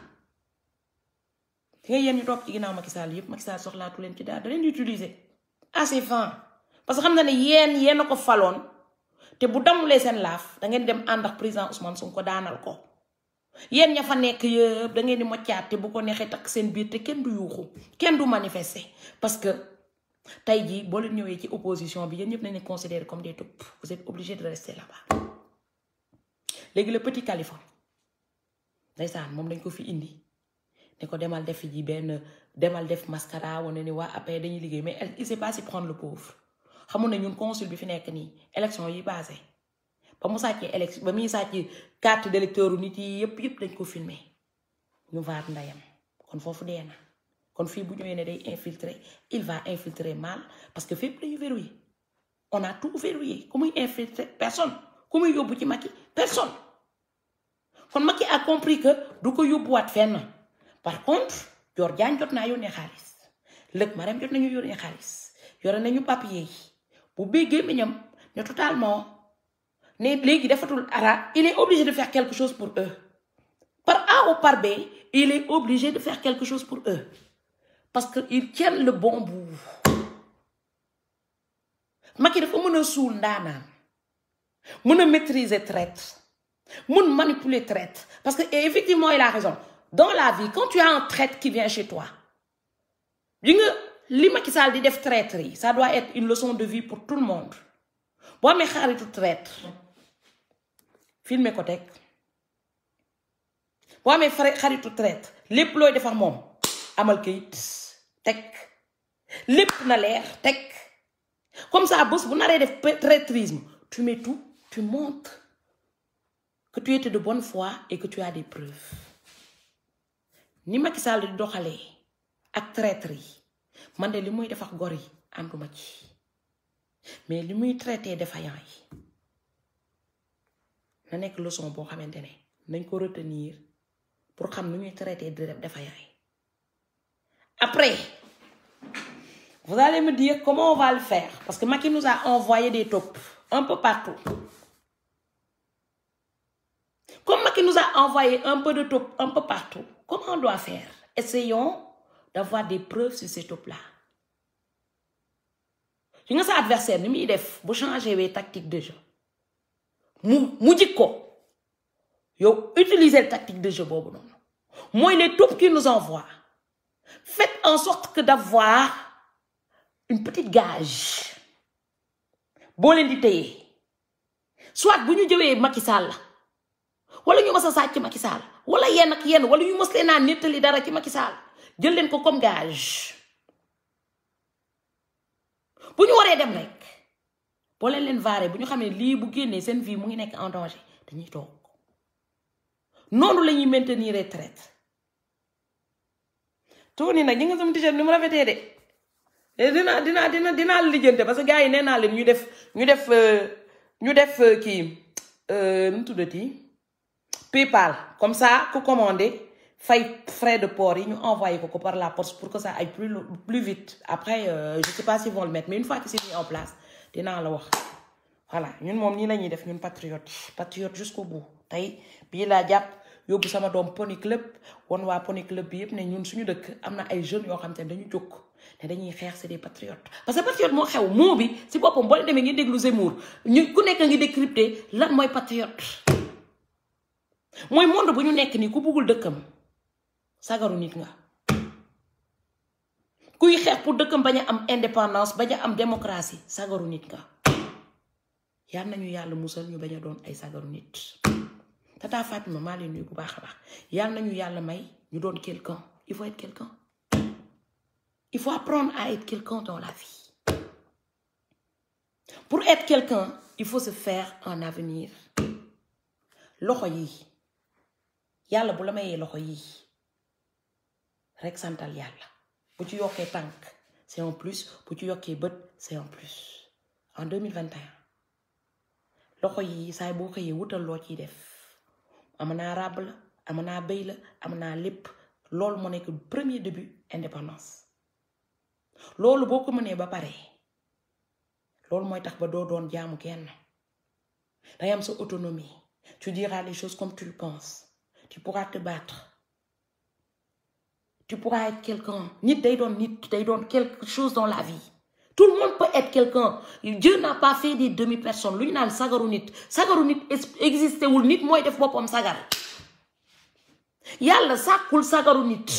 fi nga yéen ñu topp ci ginnaaw Macky Sall yëpp Macky Sall soxlaatu leen ci dara da leen di utiliser à ses fins parce que xam na ne yéen yéen a ko faloon te bu damulee seen laaf da ngeen dem ànd ak président Ousmane Sonko daanal ko yéen ña fa nekk yëpp da ngeen di moccaat te bu ko neexee takk seen biir te kenn du yuuxu kenn du manifester parce que tey jii boo leen ñëwee ci opposition bi yéen ñëpp nañ leen considérer comme des taupes vous êtes obligé de rester là-bas léegi le petit Khalifa ndeysaan moom dañ ko fi indi ne ko demal def ji benn demal def mascara wane ni waa après dañuy liggéey mais il sait pas si prendre le pauvre xamul ne ñun consul bi fi nekk nii élection yi passé ba mu sàccee élection ba muy sàcc carte d'électeur nit yi yëpp yëpp dañ ko filmer ñu vaat ndayam kon foofu dee na kon fii bu ñëwee ne day infiltrer il va infiltrer mal parce que fépp dañu verrouillé on a tout verrouillé ku muy infiltrer personne ku muy yóbbu ci Macky personne kon Macky a compris que du ko yóbbuwaat fenn par contre Dior Diagne jot naa yónnee xaalis lëg Marème jot nañu yónnee xaalis yore nañu papier yi bu béggee miñam ne totalement ne léegi defatul ara il est obligé de faire quelque chose pour eux par A ou par B il est obligé de faire quelque chose pour eux parce que ils tiennent le bon bout Macky dafa mën a suul ndaanaan mën a maîtriser traite mën manipuler traite parce que effectivement il a raison dans la vie quand tu as un traître qui vient chez toi li nga li Macky Sall di def traître yi ça doit être une leçon de vie pour tout le monde boo amee xaritu traître filmer ko teg boo amee xaritu traître lépp looy defar moom amal kayit teg lépp na leer teg comme ça bés bu naree def traîtrisme tu mets tout tu montres que tu étais de bonne foi et que tu as des preuves ni Macky Sall di doxalee ak traître yi man de li muy def ak gor yi ànduma ci mais li muy traité défaillant yi na nekk leçon boo xamante ne nañ ko retenir pour xam nu ñuy traité défaillant yi après vous allez me dire comment on va le faire parce que Macky nous a envoyé des taupes un peu partout comme Macky nous a envoyé un peu de taupes un peu partout comment on doit faire essayons d'avoir des preuves sur ces taupes là yi nga sa adversaire ni muy def bu changé wee tactique de jeu mu mu jik ko yow utiliser tactique de jeu boobu noonu mooy les taupes qui nous envoient faites en sorte que d'avoir une petite gage boo leen di téye soit bu ñu jëwee Macky Sall wala ñu mës a sàcc Macky Sall wala yenn ak yenn wala ñu mës leen a nettali dara ci Macky Sall jël leen ko comme gage bu ñu waree dem rek boo leen leen vaaree bu ñu xamee lii bu génnee seen vie mu ngi nekk en danger dañuy toog noonu la ñuy maintenir retraite tuuti nag ñi nga sama t-shirt ni mu rafetee de dina dina dina dinaa lijjante parce que gars yi nee naa leen ñu def ñu def ñu def kii nu mu tuddati PayPal comme ça ku commandé fay frais de port yi ñu envoyé ko ko par la poste pour que ça aille plus plus vite après euh, je sais pas s'ils vont le mettre mais une fois que c'est mis en place dinaa la wax voilà ñun moom nii la ñuy def ñun patriote patriote jusqu'au bout tey bii laa jàpp yóbbu sama doom pony club won waa pony club bi yëpp ne ñun suñu dëkk am na ay jeunes yoo xam te ne dañu jóg ne dañuy xeex c'est des patriotes parce que patriote moo xew moo bi si boppam boo demee ngi déglu Zemmour ñu ku nekk ngi décrypter lan mooy patriote mooy monde bu ñu nekk nii ku buggul dëkkam sagaru nit nga kuy xeex pour dëkkam bañ a am indépendance bañ a am démocratie sagaru nit nga yal nañu yàlla musal ñu bañ a doon ay sagaru nit tata Fatima maa leen nuyu bu baax a baax yàlla nañu yàlla may ñu doon quelqu'un il faut être quelqu'un il faut apprendre à être quelqu'un dans la vie pour être quelqu'un il faut se faire un avenir loxo yi yàlla bu la mayee loxo yi rek santal yàlla bu ci yokkee tànk c'est un plus bu ci yokkee bët c'est un plus en 2021 loxo yi saay boo xëyee wutal loo ciy def am naa ràbb la am naa béy la am naa lépp loolu moo nekk premier début indépendance loolu boo ko mënee ba pare loolu mooy tax ba doo doon jaamu kenn dangay am sa autonomie tu diras les choses comme tu le penses tu pourras te battre tu pourras être quelqu'un nit day doon nit day doon quelque chose dans la vie tout le monde peut être quelqu'un Dieu n'a pas fait des demi-personnes lu ñu naan sagaru nit sagaru nit existé wul nit mooy def boppam sagar yàlla sàkkul sagaru nit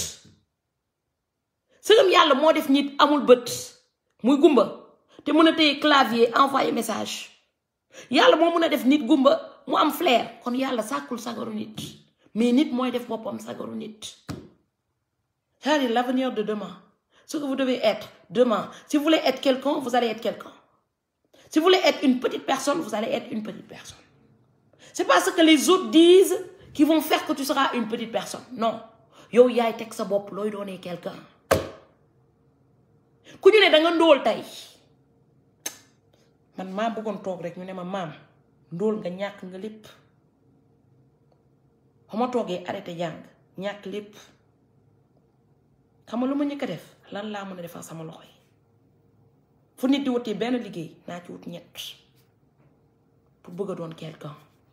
sëgam yàlla moo def nit amul bët muy gumba te mën a téye clavier envoyer message yàlla moo mën a def nit gumba mu am flair kon yàlla sàkkul sagaru nit mais nit mooy def boppam sagaru nit c'est-à-dire l'avenir de demain ce que vous devez être demain si vous voulez être quelqu'un vous allez être quelqu'un si vous voulez être une petite personne vous allez être une petite personne c'est pas ce que les autres disent qui vont faire que tu seras une petite personne non yow yaay teg sa bopp looy doonee quelqu'un ku ñu ne da nga ndóol tey man maa bëggoon toog rek ñu ne ma maam ndóol nga ñàkk nga lépp ba ma toogee arrêté jàng ñàkk lépp xam nga lu ma njëkk a def lan laa mën a defal sama loxo yi fu nit di wutee benn liggéey naa ci wut ñett pour bëgg a doon quelqu'un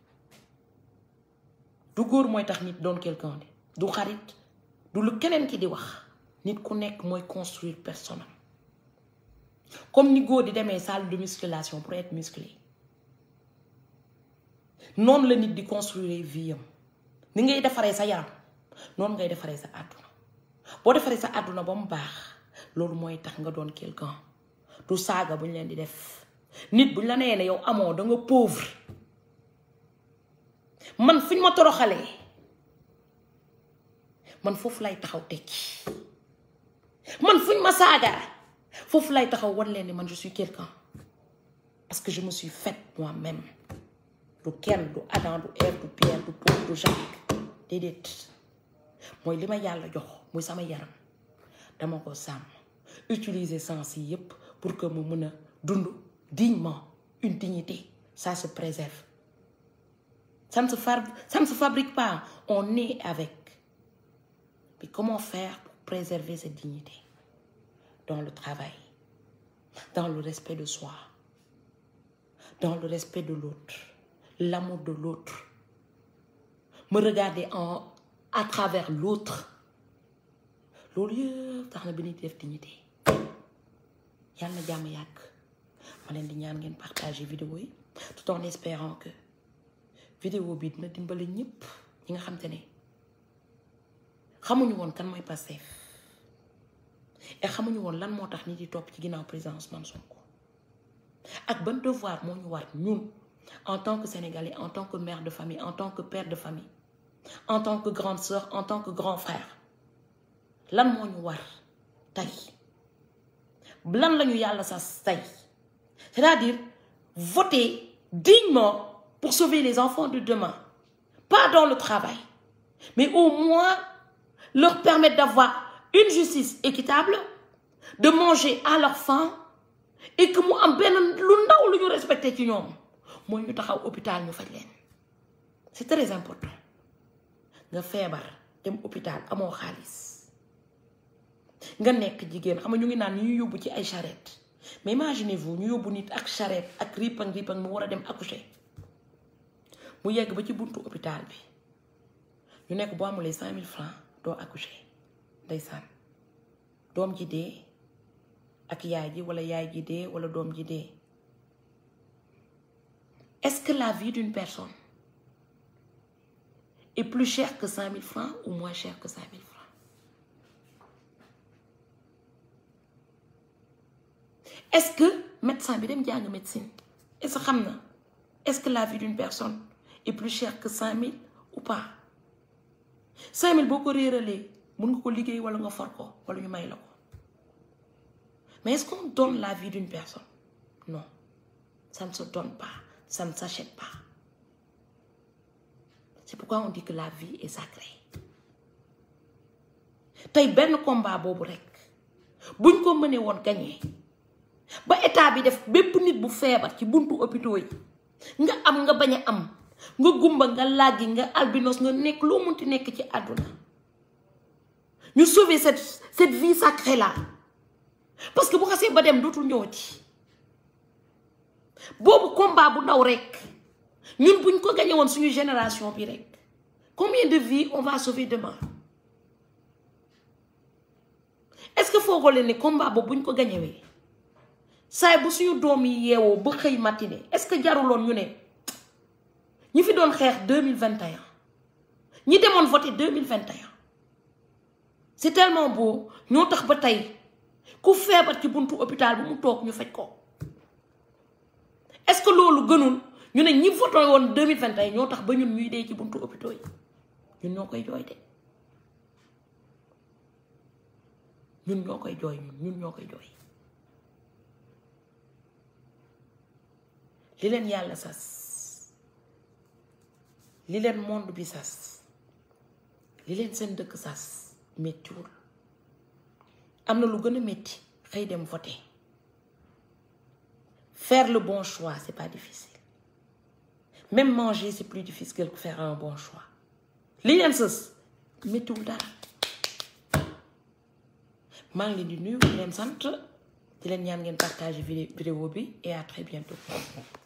du góor mooy tax nit doon quelqu'un de du xarit du lu keneen ki di wax nit ku nekk mooy construire personne am comme ni góor di demee salle de musculation pour être musclé noonu la nit di construire vie am ni ngay defaree sa yaram noonu ngay defaree sa àdduna boo defaree sa àdduna ba mu baax loolu mooy tax nga doon quelqu'un du saaga bu ñu leen di def nit bu ñu la nee ne yow amoo da nga pauvre man fu ñu ma toroxalee man foofu lay taxaw tekki man fu ñu ma saaga foofu lay taxaw wan leen ni man je suis quelqu'un parce que je me suis faite moi-même du kenn du Adam du Ève du Pierre du Paul du Jacques déedéet mooy li ma yàlla jox muy sama yaram dama ko sàmm utiliser sens yi yépp pour que mu mën a dund dignement une dignité ça se préserve ça ne se fab ça ne se fabrique pas on est avec mais comment faire pour préserver cette dignité dans le travail dans le respect de soi dans le respect de l'autre l'amour de l'autre me regarder en à travers l'autre loolu yëpp tax na bi nit def dignité yàlla na jàmm yàgg ma leen di ñaan ngeen partager vidéo yi tout en espérant que vidéo bi dina dimbale ñëpp ñi nga xam te ne xamuñu woon kan mooy Pastef et xamuñu woon lan moo tax nit di topp ci ginnaaw président Ousmane Sonko ak ban devoir moo ñu war ñun en tant que sénégalais en tant que mère de famille en tant que père de famille en tant que grande sœur en tant que grand frère lan moo ñu war tey lan lañu yàlla sas tey c'est-à-dire voter dignement pour sauver les enfants de demain pas dans le travail mais au moins leur permettre d'avoir une justice équitable de manger à leur faim et que mu am benn lu ndaw lu ñu respecté ci ñoom mooy ñu taxaw hôpital ñu faj leen c'est très important nga feebar dem hôpital amoo xaalis nga nekk jigéen xam nga ñu ngi naan ñu yóbbu ci ay charrette mais imaginez-vous ñu yóbbu nit ak charrette ak ripang ripang mu war a dem accoucher mu yegg ba ci buntu hôpital bi ñu nekk boo amulee cinq mille francs doo accoucher ndeysaan doom ji dee ak yaay ji wala yaay ji dee wala doom ji dee est-ce que la vie d'une personne est plus chère que cinq mille francs ou moins chère que cinq mille francs est-ce que médecin bi dem jàng médecine est-ce que xam na est-ce que la vie d'une personne est plus chère que cinq mille ou pas 5000 boo ko réeralee mun nga ko liggéey wala nga for ko wala ñu may la ko mais est-ce qu'on donne la vie d'une personne non ça ne se donne pas ça ne s'achète pas c'est pourquoi on dit que la vie est sacrée tey benn combat boobu rek buñ ko mënee woon gagné ba état bi def bépp nit bu feebar ci buntu hôpitaux yi nga am nga bañ a am nga gumba nga làggi nga albinos nga nekk loo munti nekk ci àdduna ñu sauver cette cette vie sacrée là parce que bu xasee ba dem dootul ñëwati boobu combat bu ndaw rek ñun buñ ko gagné woon suñu génération bi rek combien de vies on va sauver demain est-ce que foogoo leen ni combat boobu buñ ko gañewee saay bu suñu doom yi yeewoo ba xëy matinée est-ce que jaruloon ñu ne ñi fi doon xeex deux mille vingt et un ñi demoon voter deux mille vingt et un c'est tellement beau ñoo tax ba tey ku feebar ci buntu hôpital bi mu toog ñu faj ko est-ce que loolu gënul ñu ne ñi voté woon deux mille vingt et un ñoo tax ba ñun ñuy dee ci buntu hôpitaux yi ñun ñoo koy jooy de ñun ñoo koy jooy ñun ñun ñoo koy jooy li leen yàlla sas li leen monde bi sas li leen seen dëkk sas méttiwul am na lu gën a métti xëy dem voter faire le bon choix c'est pas difficile même manger c'est plus difficile que faire un bon choix li leen sës méttiwul dara maa ngi leen di nuyu di leen sant di leen ñaan ngeen partager vidéo bi et à très bientôt